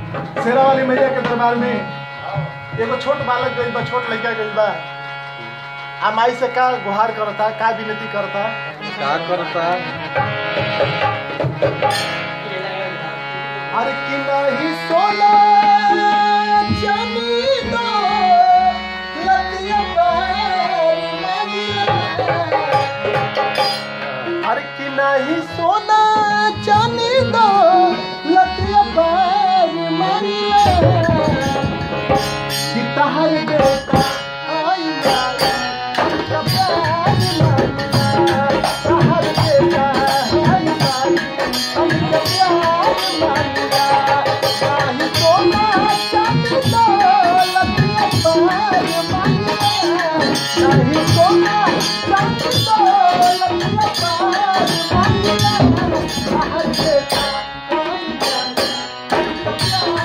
शेरा वाली मैया के दरबार में एगो छोट बालक गइल बा छोट लड़का गइल बा आ माई से का गुहार करता का विनती करता का करता अरे कि नहीं सोना चांदी दो लतिया पर मांगिया अरे कि नहीं सोना चांदी दो लतिया पर मांगिया कि तहर बेटा आई जाए हमका प्यार मांगिया तहर बेटा आई जाए हमका प्यार मांगिया नहीं सोना चांदी दो लतिया पर मांगिया नहीं सोना चांदी दो लतिया पर मांगिया तहर बेटा आई जाए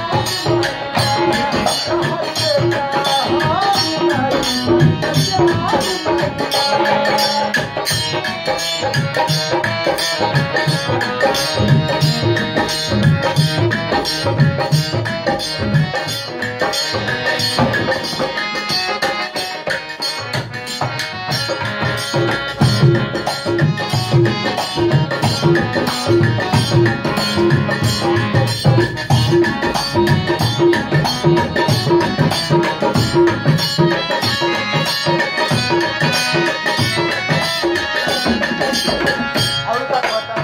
और का कहता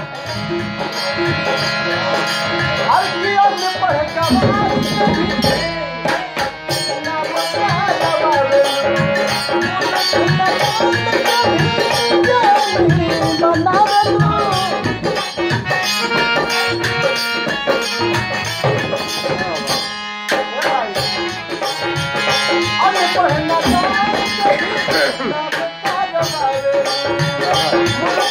हर जीवन में पढ़े का ना बता दबावे अरे पढ़ना ना बता दबावे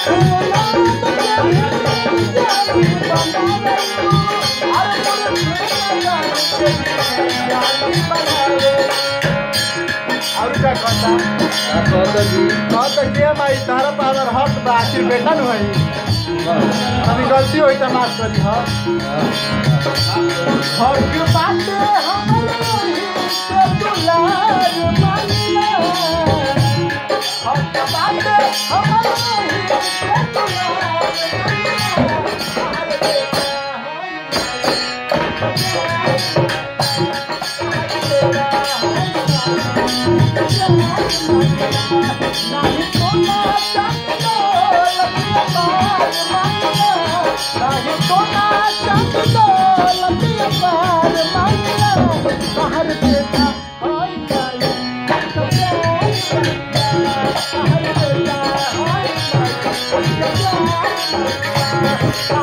और क्या कहता का कहता जी हाँ तो के माई तारा पावर हट बा आखिर बेटा न होई कभी गलती होई त माफ करी हाँ हक बात हमरे से दुलार मानिया हक बात हमरे से दुलार Thank you.